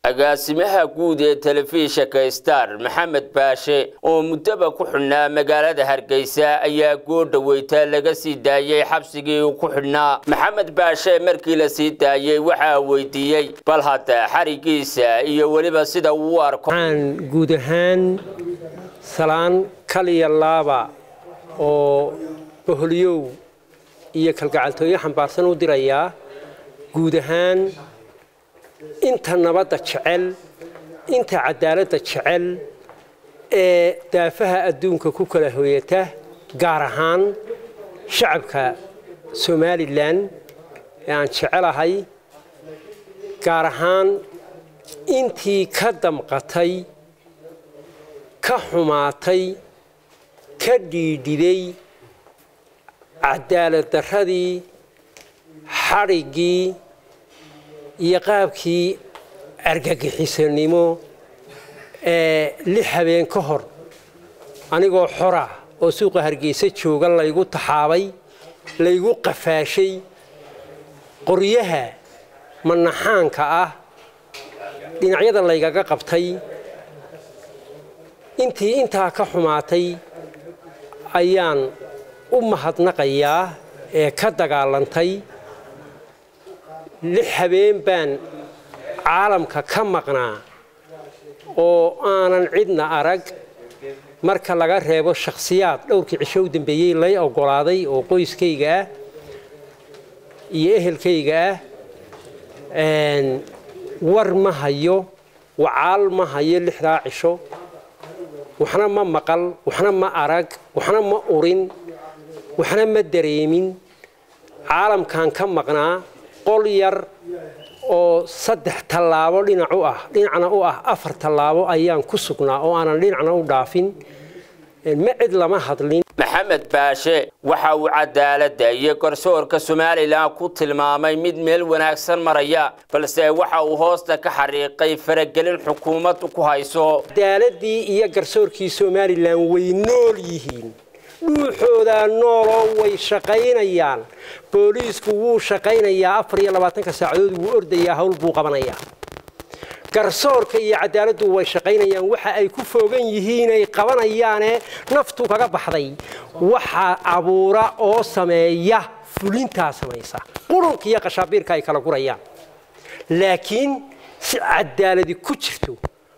agaasimaha guud ee telefishinka star maxamed baashe oo muddaba ku xidhnaa magaalada hargeysa ayaa goordhaweyta laga sii daayey xabsigii uu ku xidhnaa maxamed baashe markii la sii daayey waxaa weydiiyey bal hadda xarigiisa iyo weliba sida uu u arko waxaan guud ahaan salaan kaliya laaba oo boholyow iyo kalgacaltooyo xambaarsan u dirayaa guud ahaan inta nabadda jecel inta cadaaladda jecel ee daafaha adduunka ku kala hooyata gaar ahaan shacabka somalilan ee aan jecelahay gaar ahaan intii ka damqatay ka xumaatay ka dhiidhiday cadaalad darradii xadhiggii iyo qaabkii argagixisanimo ee lix habeen ka hor anigoo xora oo suuqa hargeysa jooga laygu taxaabay laygu qafaashay qoryaha manaxaanka ah dhinacyada laygaga qabtay intii intaa ka xumaatay ayaan u mahadnaqayaa ee ka dagaalantay lix habeen baan caalamka ka maqnaa oo aanan cidna arag marka laga reebo shakhsiyaad dhowrkii cisho u dambeeyey lay oggolaaday oo qoyskayga ah iyo ehelkayga ah war ma hayo wacaal ma hayo lixdaa cisho waxna ma maqal waxna ma arag waxna ma urin waxna ma dareemin caalamkan ka maqnaa qol yar oo saddex tallaabo dhinac u ah dhinacna u ah afar tallaabo ayaan ku sugnaa oo aanan dhinacna u dhaafin ma cid lama hadlin maxamed baashe waxa uu cadaaladda iyo garsoorka somalilan ku tilmaamay mid meel wanaagsan maraya balse waxa uu hoosta ka xariiqay faragelin xukuumaddu ku hayso cadaaladii iyo garsoorkii somalilan way nool yihiin dhuuxoodaa nooloo way shaqaynayaan booliisku wuu shaqaynayaa afar iyo labaatanka saacadood wuu ordayaa hawl buu qabanayaa garsoorka iyo cadaaladdu way shaqaynayaan waxa ay ku foogan yihiinay qabanayaane naftu kaga baxday waxa abuura oo sameeya fulintaa samaysa qurunka iyo qashaabiirka ay kala gurayaan laakiin si cadaaladi ku jirto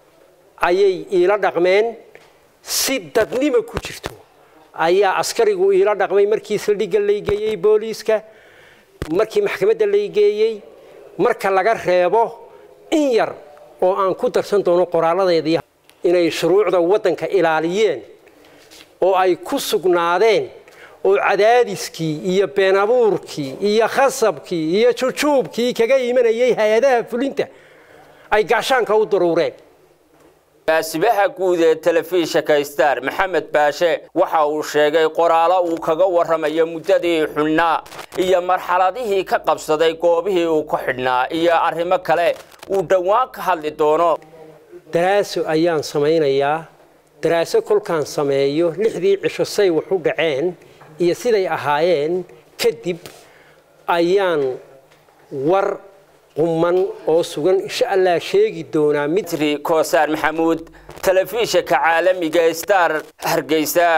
ayay iila dhaqmeen si dadnima ku jirto ayaa askarigu iila dhaqmay markii saldhigga laygeeyey booliiska markii maxkamadda laygeeyey marka laga reebo in yar oo aan ku darsan doono qoraalladeedii inay shuruucda waddanka ilaaliyeen oo ay ku sugnaadeen oo cadaadiskii iyo been abuurkii iyo khasabkii iyo jujuubkii kaga imanayay hay-adaha fulinta ay gaashaanka u daruureen gaasibaha guud ee telefishinka star maxamed baashe waxa uu sheegay qoraalo uu kaga warramayo muddadii xidhnaa iyo marxaladihii ka qabsaday goobihii uu ku xidhnaa iyo arrimo kale uu dhowaan ka hadli doono daraaso ayaan samaynayaa daraaso kolkaan sameeyo lixdii cisho say wax u dhaceen iyo siday ahaayeen kadib ayaan war quman oo sugan insha allah sheegi doonaa mitri koosaar maxamuud telefishinka caalamiga star hargeysa